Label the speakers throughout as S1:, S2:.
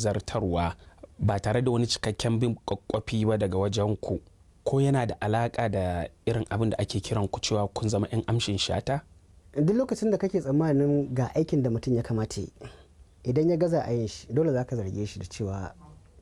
S1: zartarwa ba tare da wani cikakken bin kwakwafi ba daga wajen ku ko yana da alaka da irin abin da ake kiran ku cewa kun zama 'yan amshin shata
S2: duk lokacin da kake tsammanin ga aikin da mutum ya kamata yi idan ya gaza a yin shi dole za ka zarge shi da cewa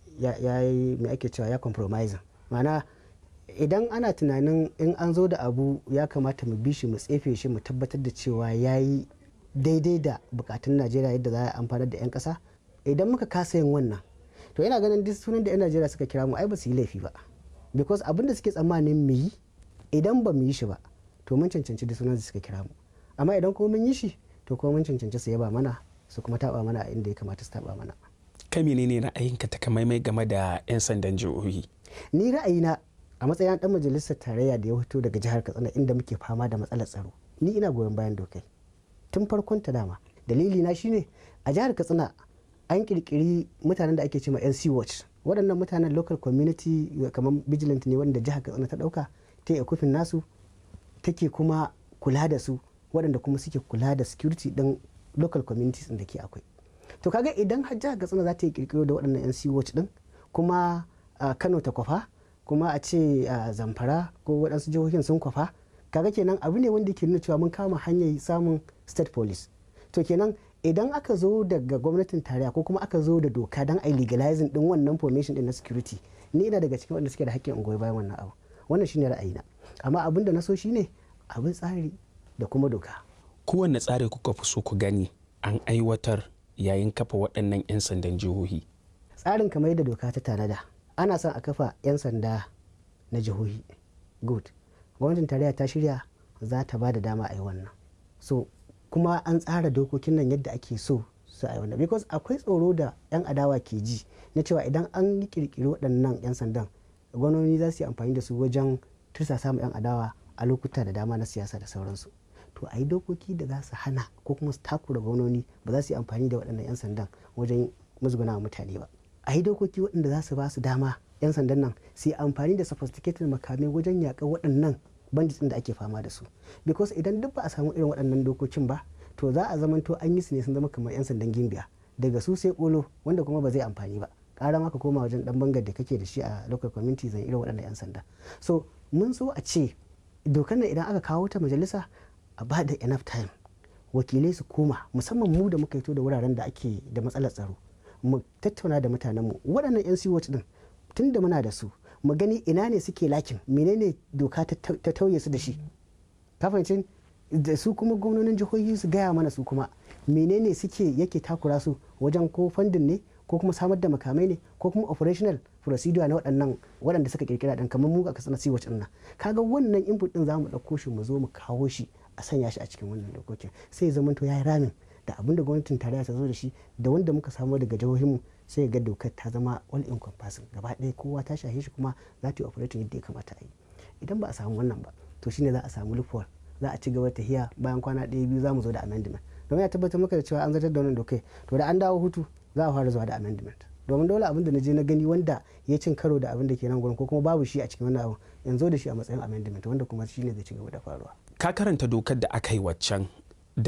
S2: ya yi mai ake cewa ya compromise ma'ana idan ana tunanin in an zo da abu ya kamata mu bi shi mu tsefe shi mu tabbatar da cewa ya yi daidai da bukatun najeriya yadda za a amfanar da 'yan kasa idan muka kasa yin wannan to ina ganin duk sunan da 'yan najeriya suka kira mu ai ba su yi laifi ba because abin da suke tsammanin mu yi idan ba mu yi shi ba to mun cancanci duk sunan da suka kira mu amma idan kuma mun yi shi to kuma mun cancanci su yaba mana su kuma taba mana inda ya kamata su taba mana
S1: kai menene ra'ayinka takamaimai game da 'yan sandan jihohi
S2: ni ra'ayina a matsayin dan majalisar tarayya da ya fito daga jihar katsina inda muke fama da matsalar tsaro ni ina goyon bayan dokai tun farkon ta dama dalili na shine a jihar katsina an kirkiri mutanen da ake cewa nc watch waɗannan mutanen local community kamar vigilant ne wanda jihar katsina ta ɗauka ta yi kufin nasu take kuma kula da su waɗanda kuma suke kula da security ɗin local communities da ke akwai to kaga idan har jihar katsina za ta yi kirkiro da waɗannan nc watch ɗin kuma kano ta kwafa kuma a ce zamfara ko waɗansu jihohin sun kwafa kaga kenan abu ne wanda ke nuna cewa mun kama hanyar samun state police to kenan idan aka zo daga gwamnatin tarayya ko kuma aka zo da doka don a legalizing din wannan formation din na security ni ina daga cikin wanda suke da hakkin goyi bayan wannan abu wannan shine ra'ayina amma abin da na so shine abin tsari da kuma doka
S1: kowanne tsari kuka fi so ku gani an aiwatar yayin kafa waɗannan 'yan sandan jihohi
S2: tsarin kamar yadda doka ta tanada ana son a kafa 'yan sanda na jihohi good gwamnatin tarayya ta shirya za ta ba da dama a yi wannan so kuma an tsara dokokin nan yadda ake so su a yi wannan because akwai tsoro da 'yan adawa ke ji na cewa idan an yi kirkiri waɗannan 'yan sandan gwamnoni za su yi amfani da su wajen tursasa ma 'yan adawa a lokuta da dama na siyasa da sauransu to a yi dokoki da za su hana ko kuma su takura gwamnoni ba za su yi amfani da waɗannan 'yan sandan wajen musguna wa mutane ba a yi dokoki waɗanda za su ba su dama 'yan sandan nan su yi amfani da sophisticated makamai wajen yaƙar waɗannan bandits da ake fama da su because idan duk ba a samu irin waɗannan dokokin ba to za a zamanto an yi su ne sun zama kamar 'yan sandan gimbiya daga su sai kolo wanda kuma ba zai amfani ba ƙara maka koma wajen ɗan bangar da kake da shi a local community zan irin waɗannan 'yan sanda so mun so a ce dokar nan idan aka kawo ta majalisa a ba da enough time wakilai su koma musamman mu da muka fito da wuraren da ake da matsalar tsaro mu tattauna da mutanenmu waɗannan 'yan siwot din tun da muna da su mu gani ina ne suke lakin menene doka ta tauye su da shi ka fahimci da su kuma gwamnonin jihohi su gaya mana su kuma menene suke yake takura su wajen ko fandin ne ko kuma samar da makamai ne ko kuma operational procedure na waɗannan waɗanda suka kirkira ɗan kamar mu a kasar siwac ɗin nan kaga wannan input ɗin za mu ɗauko shi mu zo mu kawo shi a sanya shi a cikin wannan dokokin sai ya zama to ya yi ramin da abin da gwamnatin tarayya ta zo da shi da wanda muka samu daga jihohinmu sai ga dokar ta zama all encompassing gaba ɗaya kowa ta shahe shi kuma za ta yi operating yadda ya kamata a yi idan ba a samu wannan ba to shine za a samu loophole za a ci gaba ta hiya bayan kwana ɗaya biyu za mu zo da amendment domin ya tabbatar maka da cewa an zartar da wannan dokai to da an dawo hutu za a fara zuwa da amendment domin dole abin da na je na gani wanda ya cin karo da abin da ke nan gurin ko kuma babu shi a cikin wannan abin yanzu da shi a matsayin amendment wanda kuma shine zai ci gaba da faruwa
S1: ka karanta dokar da aka yi waccan